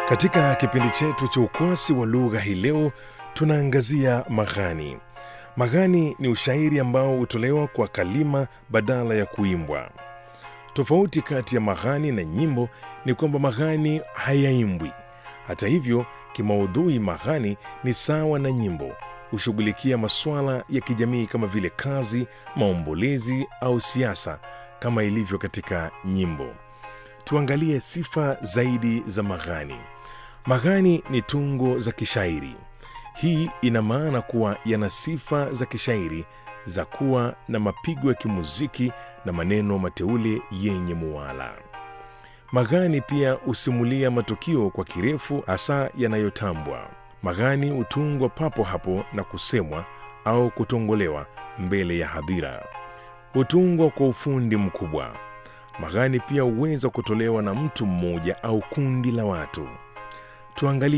Katika kipindi chetu cha ukwasi wa lugha hii leo tunaangazia maghani. Maghani ni ushairi ambao hutolewa kwa kalima badala ya kuimbwa. Tofauti kati ya maghani na nyimbo ni kwamba maghani hayaimbwi. Hata hivyo, kimaudhui maghani ni sawa na nyimbo, hushughulikia masuala ya kijamii kama vile kazi, maombolezi au siasa kama ilivyo katika nyimbo. Tuangalie sifa zaidi za maghani. Maghani ni tungo za kishairi. Hii ina maana kuwa yana sifa za kishairi za kuwa na mapigo ya kimuziki na maneno mateule yenye muwala. Maghani pia husimulia matukio kwa kirefu, hasa yanayotambwa. Maghani hutungwa papo hapo na kusemwa au kutongolewa mbele ya hadhira. Hutungwa kwa ufundi mkubwa. Maghani pia huweza kutolewa na mtu mmoja au kundi la watu. Tuangalie